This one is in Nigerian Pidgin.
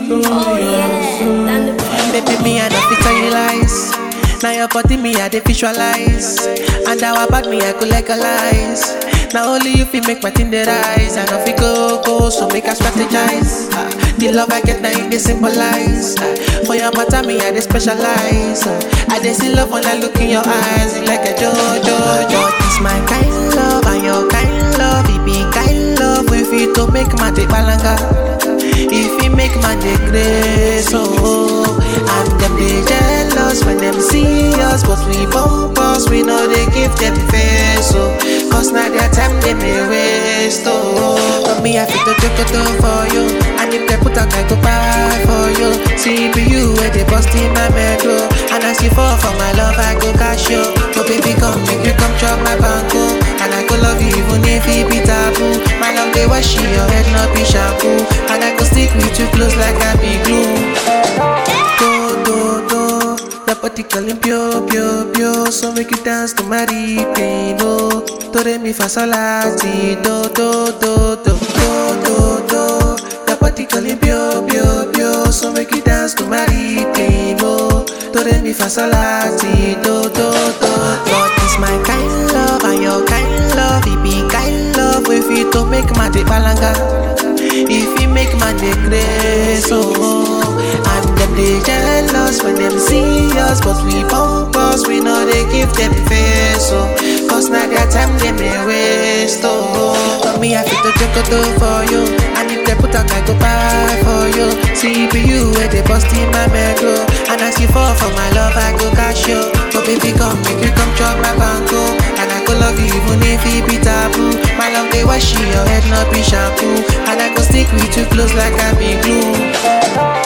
Oh yeah, and the Baby, me, I don't fit tell you lies. Now your body, me, I dey visualize. And our bad me, I could legalize. Now only you feel make my thing dey rise. And if it go, go, so make I strategize. Ah, the love I get now, it dey symbolize. Ah, for your matter, me, I dey specialize. Ah, I dey see love when I look in your eyes. It's like a jojo, jo. It's my kind love and your kind love. It be kind love if you to make my day balanga. If you make man dey grace, oh And them dey jealous when them see us But we bump us, we know they give them face, oh Cause now their time they may waste, oh But me I fit to joke to for you And if they put out I go buy for you See be you where they bust in my metro And as you fall for my love I go cash you So baby come make you come chop my banco And I go love you even if it be taboo My love they wash your head not be shampoo And I go stick with you close like I be glue Do, do, do Your body calling pure, pure, pure So make you dance to my pain, oh Do, re, mi, fa, sol, la, si Do, do, do, do, do, do, do Your body calling pure, pure, pure So make you dance to my pain, oh Do, re, mi, fa, sol, la, si Do, do, do Lord, it's my kind love And your kind love It be kind love If you to make my day balanga If you make man dey grace, oh And them dey jealous when them see us But we bump us, we know they give them face, oh Cause now their time they may waste, oh But me I fit to joke to for you And if they put out I go buy for you See be you where they bust in my metro And as you fall for my love I go cash you So baby come make you come chop my banco And I go love you even if it be taboo My love they wash your head not be shampoo And I go stick with you close like I be glue